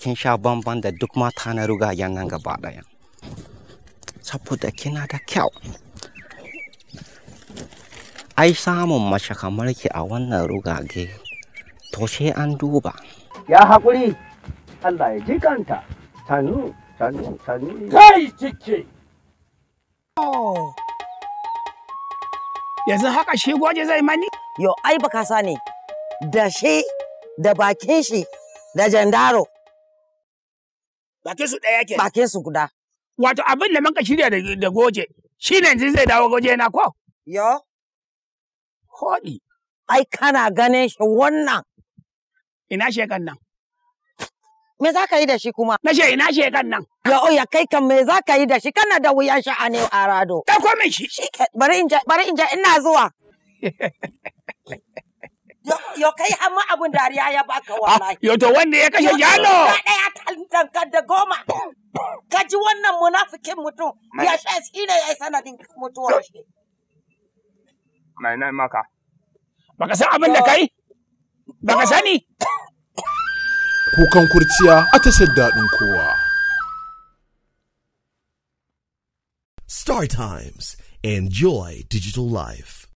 kin sha bamban da duk mata na rugayen nan gaba ɗaya saboda kina da kyau ai samun mace kamar ki a wannan rugage to sai an duba ya haƙuri Allah ya ji kanta sannu sannu sannu kai cike yanzu haka shi goje zai mani Yo, ai baka sani da shi da bakin shi da jandaro bakin su ɗaya ke bakin su guda. wato abin da muka shirya da- da goje shi ne yanzu zai dawo goje na ko Yo, Hoɗi, ai kana ganin shi wannan. ina shekan nan. Me za ka yi da shi kuma? Na ce ina shekan nan. Ya oya kai kan me za ka yi da shi kana da wuyan sha'ani a rado. Ɗauko min shi. Shi ke bari in ja bari in ja ina zuwa. Yo, yo kai amma abun dariya ya baka wallahi. Yo to wanda ya kashe Yo, jalo. Ka ɗaya tantanka da goma. Ka ji wannan munafikin mutum ya sha shi ne ya yi sanadin mutuwar shi. Mai nan maka. Baka san abin da kai? Baka sani? Kukan kurciya a tashar daɗin kowa. Star Times. Enjoy digital life.